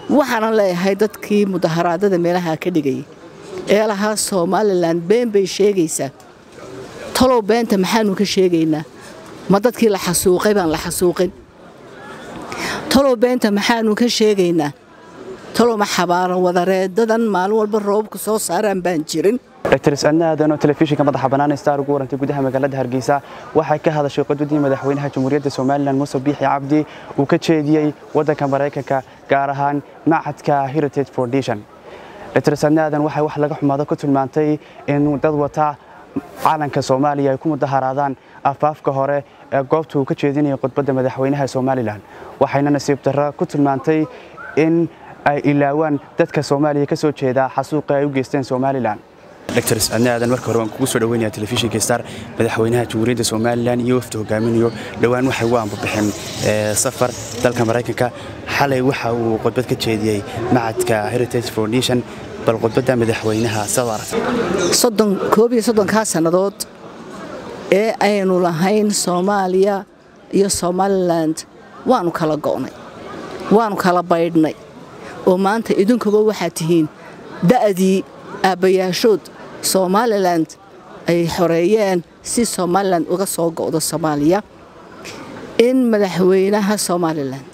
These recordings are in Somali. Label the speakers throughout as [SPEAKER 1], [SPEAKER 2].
[SPEAKER 1] waxaanan leeyahay dadkii mudaharaadada meelaha ka dhigayay ee lahaa somalilan been bay sheegaysaa talow beenta maxaanu ka sheegaynaa ma dadkii la xasuuqay baan la xasuuqin talow beenta maxaanu ka sheegaynaa talow ma xabaaran wadareedadan maalin walba roobabka soo saaraan baan jirin
[SPEAKER 2] dr adna aadan oo telefishinka madaxa bannaan star ugu warantay gudaha magaalada hargeysa waxay ka hadashay qodwadii madaxweynaha jamhuuriyadda somalilan muuse biixi cabdi uu ka jeediyey waddanka maraykanka gaar ahaan macadka heritage foundation dr adna aadan waxay wax laga xumaado ku tilmaantay in dad wata calanka soomaaliya ay ku mudaharaadaan afaafka hore ee goobta uu ka jeedinayay khudbadda madaxweynaha somalilan waxayna nasiib darro ku tilmaantay in ay ilaawaan dadka soomaaliya ka soo jeeda xasuuqa ay u geysteen somalilan dr adna aadan marka hore waan kugu soo dhaweynaya telefishinka star madaxweynaha jamhuuriyadda somalilan iyo wafdi hogaaminayo dhowaan waxay ugu ambabixeen safar dalka maraykanka xalay waxa uu khudbad ka jeediyey macadka heritage foundation bal khudbadda madaxweynaha sad aragtay
[SPEAKER 1] koob iyo soddonkaa sannadood ee aynu lahayn soomaaliya iyo somalilan waanu kala go'nay waanu kala baydhnay oo maanta idinkuba waxaad tihiin da'dii aabbayaashood somalilan ay xoreeyeen si somalilan uga soo go'do soomaaliya in madaxweynaha somalilan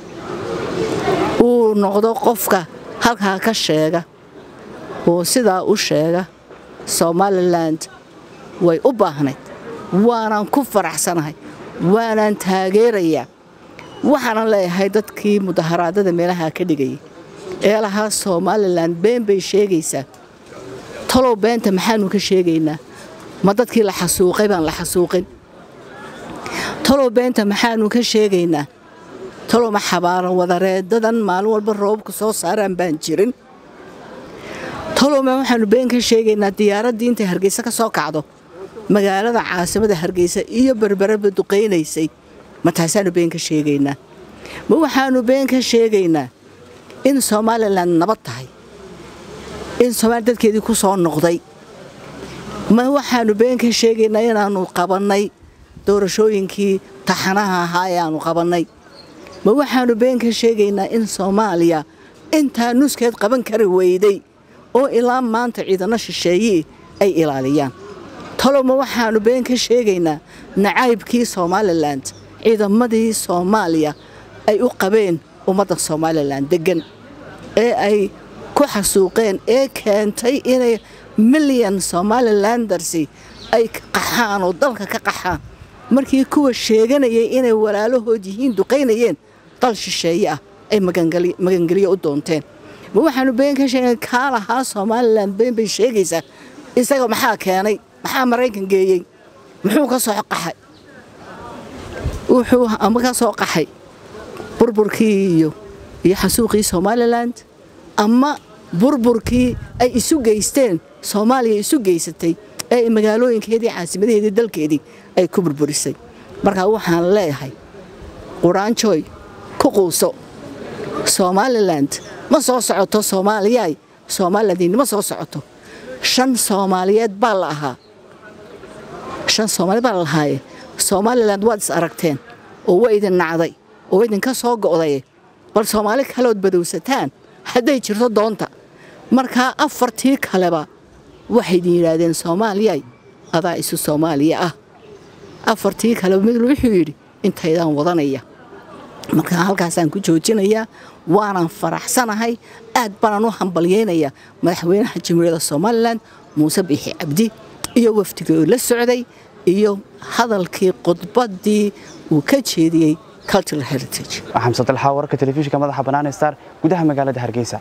[SPEAKER 1] uu noqdo qofka halkaa ka sheega oo sidaa u sheega somalilan way u baahnayd waanaan ku faraxsanahay waanaan taageerayaa waxaanan leeyahay dadkii mudaharaadada meelaha ka dhigayay ee lahaa somalilan been bay sheegaysaa talow beenta maxaanu ka sheegaynaa ma dadkii la xasuuqay baan la xasuuqin talow beenta maxaanu ka sheegaynaa talow ma xabaaran wadareedadan maalin walba roobabka soo saaraan baan jirin talowma waxaanu been ka sheegaynaa diyaaraddii intay hargeysa ka soo kacdo magaalada caasimada hargeysa iyo berberaba duqaynaysay ma taasaanu been ka sheegaynaa ma waxaanu been ka sheegaynaa in somalilan nabad tahay in soomaaliya dadkeedii ku soo noqday ma waxaanu been ka sheegaynaa inaannu qabannay doorashooyinkii taxanaha ahaa ee aannu qabannay ma waxaannu been ka sheegaynaa in soomaaliya intaa nuskeed qaban kari weyday oo ilaa maanta ciidano shisheeyii ay ilaaliyaan talow ma waxaannu been ka sheegaynaa nacaybkii somalilan ciidamadii soomaaliya ay u qabeen ummadda somalilan deggan ee ay ku xasuuqeen ee keentay inay milyan somalilandarsi ay qaxaan oo dalka ka qaxaan markii kuwa sheeganayay inay walaalahood yihiin duqaynayeen dal shisheeye ah ay magangelyo u doonteen ma waxaanu been ka sheegay kaa lahaa somalilan been bay sheegaysaa isaga maxaa keenay maxaa maraykan geeyey muxuu ka soo qaxay wuxuu ama ka soo qaxay burburkii iyo iyo xasuuqii somalilan ama burburkii ay isu geysteen soomaaliya isu geysatay ee magaalooyinkeedii caasimadaheedii dalkeedii ay ku burburisay markaa waxaan leeyahay quraanjooy ku quuso somalilan ma soo socoto soomaaliyay somalilandinima soo socoto shan soomaaliyeed baa la ahaa shan soomaaliyeed baa la lahaaye somalilan waad is aragteen oo waa idin nacday oo idinka soo go'day bal soomaali kaleood badowsataan hadday jirto doonta markaa afartii kaleba waxay idin yidhaahdeen soomaaliyay adaa isu soomaaliya ah afartii kaleba mid wuxuu yidhi intaydaan wadanaya markaa halkaasaan ku joojinayaa waanaan faraxsanahay aad baanaan u hambalyaynayaa madaxweynaha jamhuuriyadda somalilan muuse biixi cabdi iyo wafdigii oo la socday iyo hadalkii khudbaddii uu ka jeediyey cultural heritage
[SPEAKER 2] xamse dalxa wararka telefishinka madaxa bannaan star gudaha magaalada hargeysa